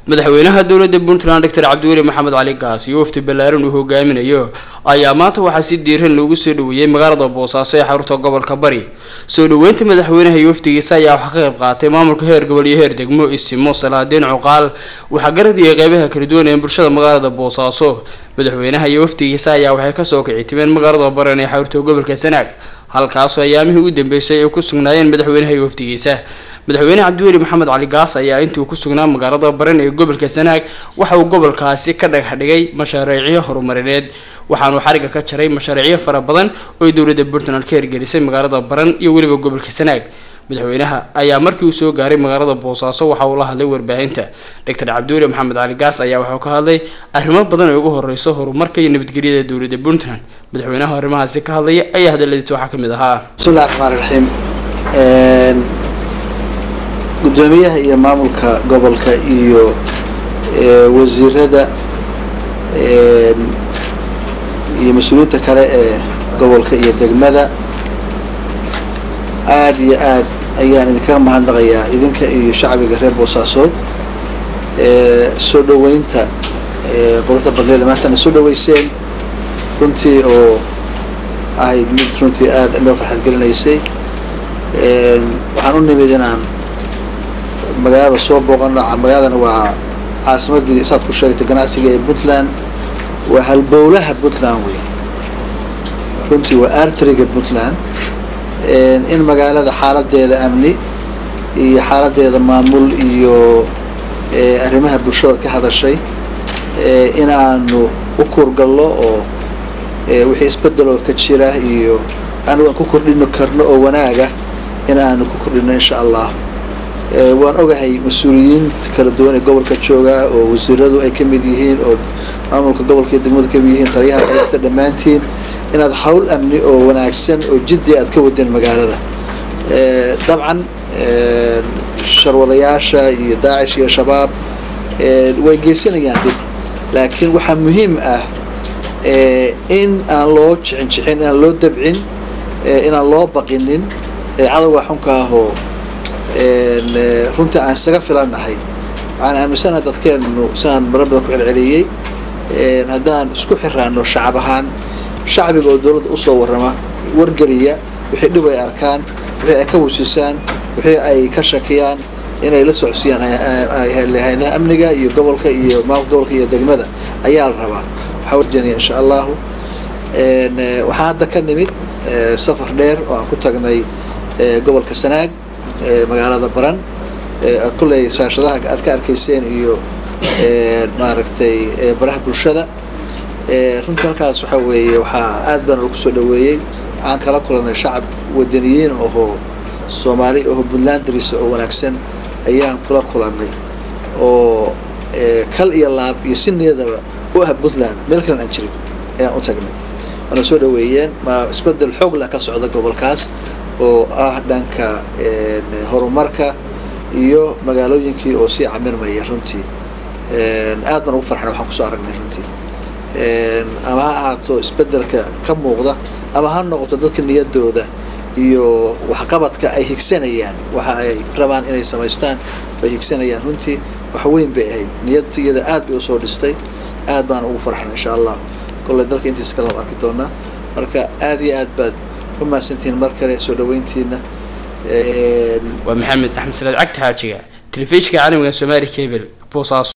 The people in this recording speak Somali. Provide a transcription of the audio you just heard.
madaxweynaha dowladda puntland doctor cabdiweli maxamed cali gaas iyo wafdi ballaaran uu hogaaminayo ayaa maanta waxaa si diiran loogu soo dhaweeyey magaalada boosaaso ee xarunta gobolka bari soo dhaweynta madaxweynaha iyo wafdigiisa ayaa waxaa ka qayb qaatay maamulka heer gobol iyo heer degmo isimo salaadiin cuqaal waxaa garadiyay qeybaha kala duwan ee bulshada magaalada boosaaso madaxweynaha iyo wafdigiisa ayaa waxay kasoo kici timeen magaalada baran ee xarunta gobolka sanaag halkaasoo ayaamihii u dambeysay ay ku sugnaayeen madaxweynaha iyo wafdigiisa madaxweyne cabdiweli maxamed cali gaas ayaa intuu ku sugnaa magaalada baran ee gobolka sanaag waxa uu gobolkaasi ka dhagax dhigay mashaariicyo horumarineed waxaanuu xariga ka jaray mashaariicyo fara badan oo ay dowladda puntland ka hirgelisay magaalada baran iyo weliba gobolka sanaag madaxweynaha ayaa markii uu soo gaaray magaalada boosaaso waxa uu la hadlay warbaahinta doctor cabdiweli maxamed cali gaas ayaa wuxuu ka hadlay arrimo badan oo ugu horeyso horumarka iyo nabadgelyada dowladda puntland madaxweynaha arrimahaasi ka hadlaya ayaa hadaladiisa waxaa kamid ahaa bismillahi raxmaan raxiim guddoomiyaha iyo maamulka gobolka iyo wasiirada iyo mas-uuliyiinta kale ee gobolka iyo degmada aada iyo aad ayaan idinkaga mahadnaqayaa idinka iyo shacbiga reer boosaasood soo dhaweynta quruxda badneeda maantana soo dhaweyseen runtii oo ahayd mid runtii aada loo farxad gelinaysay waxaan u nimid inaan magaalada soo booqano magaaladana waa caasimadii saad ku sheegtay ganacsiga ee puntland waa halbowlaha puntland wey runtii waa artriga puntland in magaalada xaaladeeda amni iyo xaaladeeda maamul iyo arrimaha bulshada ka hadashay in aanu u kuurgallo oo wixii isbedeloo ka jira iyo anigu aan ku kordhino karno oo wanaaga in aanu ku kordhino insha allah waan ogahay mas-uuliyiin kala duwan ee gobolka joogaa oo wasiiradu ay kamid yihiin oo maamulka gobolka iyo degmadu kamid yihiin taliyaha qaybta dhammaantiin inaad hawl amni oo wanaagsan oo jiddi aad ka wadeen magaalada dabcan sharwadayaasha iyo daacish iyo shabaab way geysanayaan dhib laakiin waxaa muhiim ah in aan loo jicin jixin inaan loo dabcin inaan loo baqinin cadowga xunka ahoo runtii aan isaga filannahay waxaan aaminsanaha dadkeenu siaan mara badan ku celceliyey haddaan isku xiraano shacab ahaan shacbiga oo dowladda usoo warrama wargeliya wixii dhib ay arkaan wixii ay ka wusisaan wixii ay ka shakiyaan inay la socodsiiyaan hayadaha amniga iyo gobolka iyo maamulka gobolka iyo degmada ayaa la rabaa waxaa warjeenaya insha allahu waxaan hadda ka nimid safar dheer oo aan ku tagnay gobolka sanaag magaalada baran kulley shaashadaha aad ka arkayseen iyo maaragtay baraha bulshada runtii halkaas waxaa weeye waxaa aad baan lagu soo dhaweeyey waxaan kala kulanay shacab wadaniyiin ohoo soomaali oho puntlandris oo wanaagsan ayaan kula kulanay oo kal iyo laab iyo si niyadaba u ah puntland meel kalen aan jirin ayaan u tagnay waana soo dhaweeyeen ma isbedel xoog lah ka socda gobolkaas oo ah dhanka horumarka iyo magaalooyinkii oo sii camirmaya runtii aad baan ugu farxna waxaan kusoo aragnay runtii ama ha ahaato isbedelka ka muuqda ama ha noqoto dadka niyadooda iyo waxqabadka ay higsanayaan waxa ay rabaan inay samaystaan ay higsanayaan runtii wax weyn bay ahayd niyadiyada aad bay usoo dhistay aad baan ugu farxna insha allah kolley dalka intiisa kale arki doonaa marka aad iyo aad baad u mahadsantihiin mar kale soo dhaweyntiina waa maxamed axmed salaad cagta xaajiga telefishinka caalamiga somaali cable boosaaso